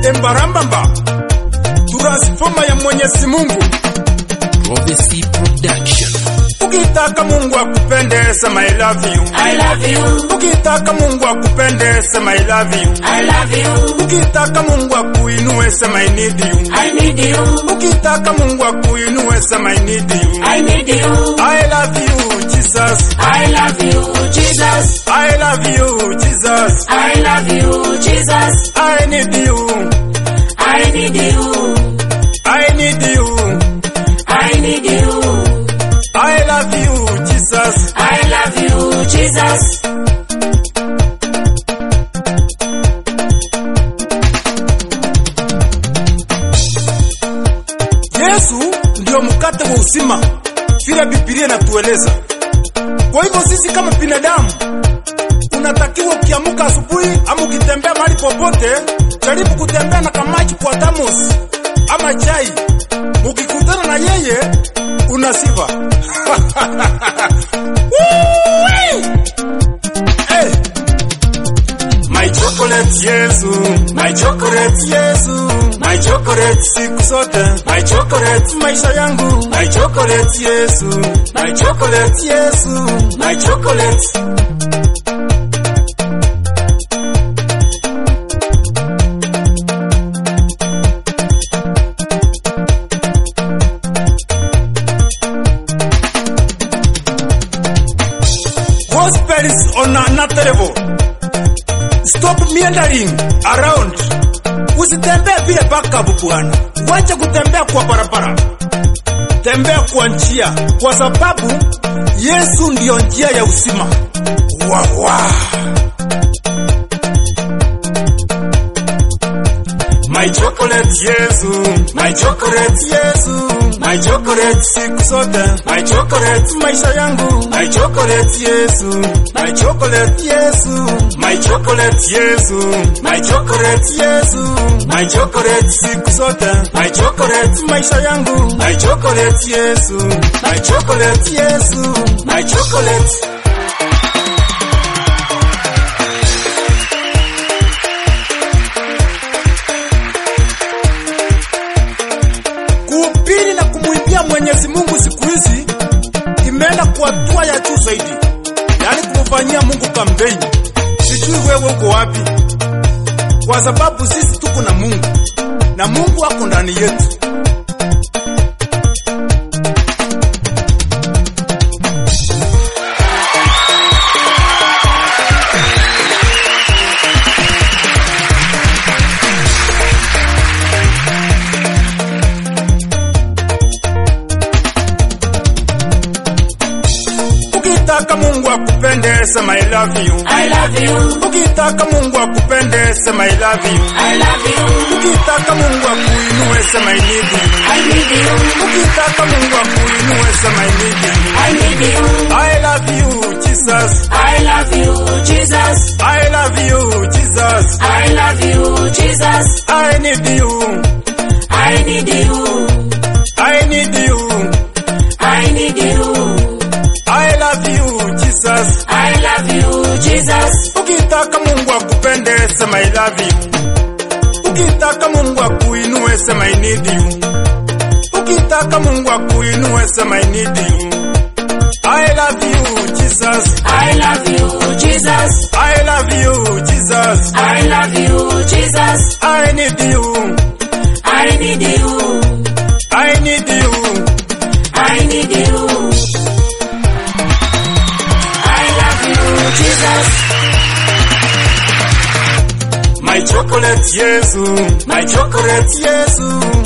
embarambamba transfoma ya Mwenyezi Mungu. Prophecy Production. Ukitaka Mungu akupende sema I love you. I love you. Ukitaka Mungu akupende sema I love you. I love you. Ukitaka Mungu akuinue sema I need you. I need you. Ukitaka Mungu akuinue sema I need you. I need you. I love you Jesus. I love you, Jesus. I love you Jesus. I love you, Jesus. I need you. I need you. I need you. I need you. I love you Jesus. I love you, Jesus. Yesu ndio mkate wa uzima, vile Biblia inatueleza. Kwa hivyo sisi kama binadamu unatakiwa ukiamuka asubuhi ama ukitembea mahali popote, jaribu kutembea na kamaji kwa thermos ama chai. Ukikutana na yeye una sifa. Woo-wee! hey. My chocolate Yesu, my chocolate Yesu, my chocolate siku zote, my chocolate maisha yangu, my chocolate Yesu, my chocolate Yesu, my chocolate. Gospel is on another level. Stop meandering around. Usitembee vile backup bwana. Wacha kutembea kwa barabara. Tembea kwa njia kwa sababu Yesu ndiyo njia ya uzima. Wa wa. My chocolate Yesu, my chocolate Yesu, my chocolate siku zote, my chocolate maisha yangu, my chocolate Yesu, my chocolate Yesu, my chocolate Yesu, my chocolate Yesu, my chocolate siku zote, my chocolate maisha yangu, my chocolate Yesu, my chocolate Yesu, my chocolate kuhubiri na kumwimbia Mwenyezi Mungu siku hizi imeenda kwa hatua ya juu zaidi, yaani kumfanyia Mungu kampeni. Sijui wewe uko wapi, kwa sababu sisi tuko na Mungu na Mungu ako ndani yetu. Ukitaka Mungu akupende sema I love you. I love you. Ukitaka Mungu akupende sema I love you. I love you. Ukitaka Mungu akuinue sema I need you. I need you. Ukitaka Mungu akuinue sema I need you. I need you. I love you Jesus. I love you, Jesus. I love you Jesus. I love you, Jesus. I need you. I need you. I need you. I need you. I love you Jesus. I love you, Jesus. Ukitaka Mungu akupende sema I love you. Ukitaka Mungu akuinue sema I need you. Ukitaka Mungu akuinue sema I need you. I love you Jesus. I love you, Jesus. I love you Jesus. I love you, Jesus. I need you. I need you. I need you. I need you. I love you, Jesus. My chocolate Yesu, my chocolate Yesu,